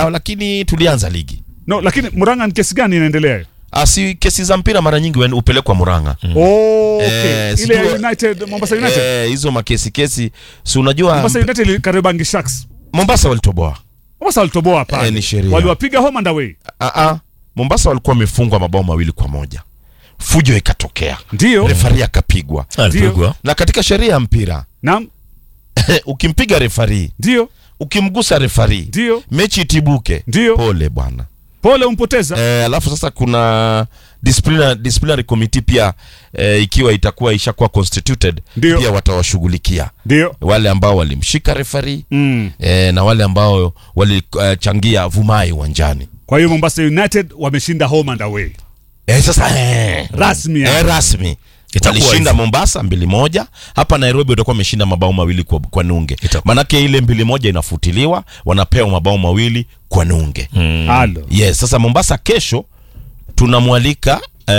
yao lakini tulianza ligi No, lakini Murang'a ni kesi gani inaendelea? asi kesi za mpira mara nyingi wen- hupelekwa Murang'a Oh, okay. Eh, Ile ya sijua- United Mombasa United. Eh, hizo makesi kesi si unajua Mombasa United ili Kariobangi Sharks. Mombasa walitoboa Mombasa walitoboa pale. Eh, ni sheria. Waliwapiga home and away. Ah, ah. Mombasa walikuwa wamefungwa mabao mawili kwa moja fujo ikatokea Ndio. refari akapigwa alipigwa na katika sheria ya mpira Naam. ukimpiga refari Ndio. ukimgusa refari Ndio. mechi itibuke Ndio. pole bwana Pole umpoteza. eh, alafu sasa kuna disciplinary, disciplinary committee pia eh, ikiwa itakuwa ishakuwa constituted Ndio. pia watawashughulikia Ndio. wale ambao walimshika refari Mm. eh, na wale ambao walichangia vumai uwanjani Kwa hiyo Mombasa United wameshinda home and away. eh, sasa eh, Rasmi eh, yani. rasmi Itakuwa walishinda hivyo. Mombasa mbili moja. Hapa Nairobi watakuwa wameshinda mabao mawili kwa, kwa nunge. Itakuwa. Manake ile mbili moja inafutiliwa, wanapewa mabao mawili kwa nunge. Halo. Yes, sasa Mombasa kesho tunamwalika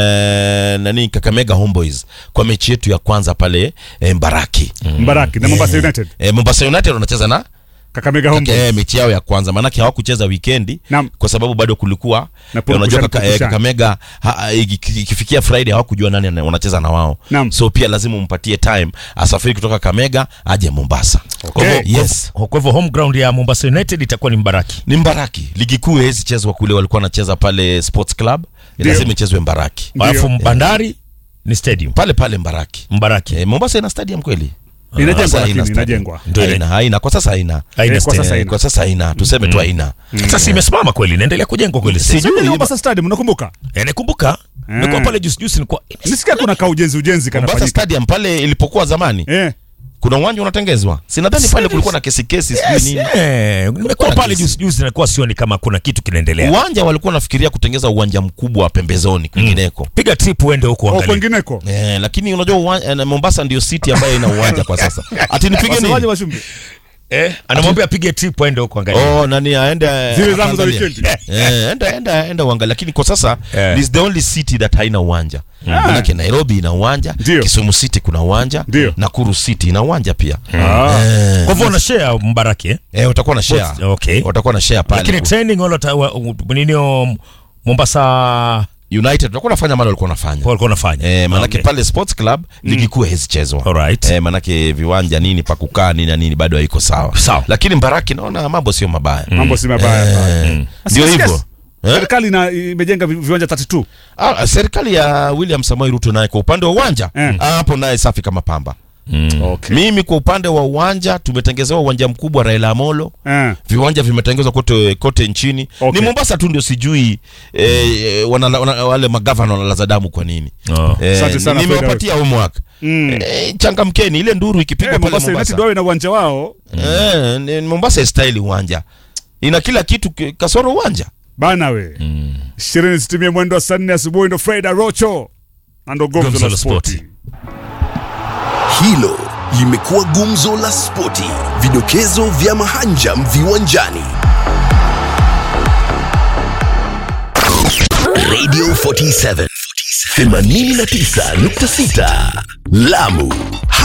eh, nani Kakamega Homeboys kwa mechi yetu ya kwanza pale eh, Mbaraki. Mbaraki na Mombasa United. Eh, Mombasa United wanacheza na Kakamega home. eh, mechi yao ya kwanza, maanake hawakucheza wikendi Naam. kwa sababu bado kulikuwa Na eh, unajua purukushani, kaka, eh, purukushani. Kakamega ha- ha- iki- ikifikia Friday hawakujua nani ana- wanacheza na wao Naam. so pia lazima umpatie time asafiri kutoka Kamega aje Mombasa. Okay. Kwa hivyo, yes kwa kwa hivyo home ground ya Mombasa United itakuwa ni Mbaraki ni Mbaraki. Ligi kuu haiwezi chezwa kule, walikuwa wanacheza pale Sports Club, Ndio. lazima ichezwe Mbaraki, Ndio. alafu Bandari ni stadium pale pale Mbaraki. Mbaraki Eh, Mombasa ina stadium kweli? Inajengwa Sasa lakini haina stadium. inajengwa. Ndio ile. Haina, haina kwa sasa haina. Haina Eh, kwa stadium. sasa Eh, haina. kwa sasa haina, tuseme tu haina. sasa imesimama kweli inaendelea kujengwa kweli Sijui. sijui Ile Mombasa Stadium unakumbuka? nakumbuka nilikuwa pale juzi juzi nilikuwa Nisikia kuna ka ujenzi ujenzi Mombasa kanafanyika. Stadium pale ilipokuwa zamani Eh. kuna uwanja unatengezwa, si nadhani pale kulikuwa na kesi kesi sijui Yes, nini. eh, nimekuwa na pale kesi. juzi juzi nilikuwa sioni kama kuna kitu kinaendelea Uwanja walikuwa nafikiria kutengeza uwanja mkubwa wa pembezoni kwingineko. piga trip uende huko Oh, angalia kwengineko. Eh, lakini unajua uwanja, eh, Mombasa ndio city ambayo ina uwanja kwa sasa. Ati nipige Wasemaje nini? washumbi? eh anamwambia apige trip aende huko angalia Oh, nani aende Zile zangu za akaangalia. weekend. Eh, enda enda enda uangalie, lakini kwa sasa Eh. is the only city that haina uwanja. Manake Nairobi ina uwanja, Ndio. Kisumu City kuna uwanja, Ndio. Nakuru City ina uwanja pia. Ah. Eh, kwa hivyo una share Mbaraki eh eh, watakuwa na share. okay Watakuwa na share pale. lakini training wala ta- wa- u- nini um, Mombasa United watakuwa nafanya mali walikuwa wanafanya. walikuwa wanafanya Eh, manake Okay. pale Sports Club ligi kuu haizichezwa. Alright. Eh, manake viwanja nini pa kukaa nini na nini bado haiko sawa. Sawa. Lakini Mbaraki naona mambo sio mabaya. Mambo si mabaya. Eh, Ndio Yes, hivyo. yes. Eh? Serikali ina imejenga vi- viwanja 32. Ah, serikali ya William Samoei Ruto naye kwa upande wa uwanja Eh. ah, hapo naye safi kama pamba. Okay. Mimi kwa upande wa uwanja tumetengezewa uwanja mkubwa Raila Amolo. Eh. Viwanja vimetengezwa kote kote nchini. Okay. Ni Mombasa tu ndio sijui eh, wana, wana, wale magavana wanalaza damu kwa nini? Oh. Eh, Asante sana, ni- nimewapatia homework. Mm. Eh, changamkeni ile nduru ikipigwa Eh, pale Mombasa United Mombasa. wawe na uwanja wao. Eh, ni- Mombasa style uwanja. Ina kila kitu ki- kasoro uwanja. Bana we. Ishirini zitimie mwendo wa saa nne asubuhi ndo Fred Arocho. Na ndo gomzo Gumzo la la spoti. spoti. Hilo limekuwa gumzo la spoti, vidokezo vya mahanjam viwanjani. Radio 47 89.6 Lamu